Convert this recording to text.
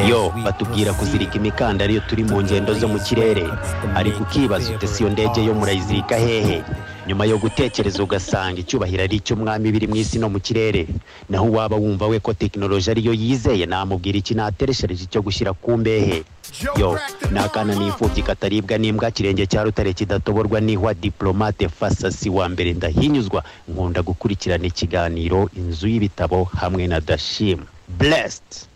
yo batubwira kuzirika imikandara iyo turi mu ngendo zo mu kirere ariko ukibaza utese iyo ndege yo murayizirika hehe nyuma yo gutekereza ugasanga icyubahiro ari icy'umwami biri mu isi no mu kirere naho uwaba wumva we ko tekinoloji ariyo yizeye namubwira iki natereshereje icyo gushyira ku mbehe yo ni akana n'imfubyi kataribwa n'imbwa kirenge cya rutare kidatoborwa n'ihwa diplomate fasasi wa mbere ndahinyuzwa nkunda gukurikirana ikiganiro inzu y'ibitabo hamwe na dashim blessed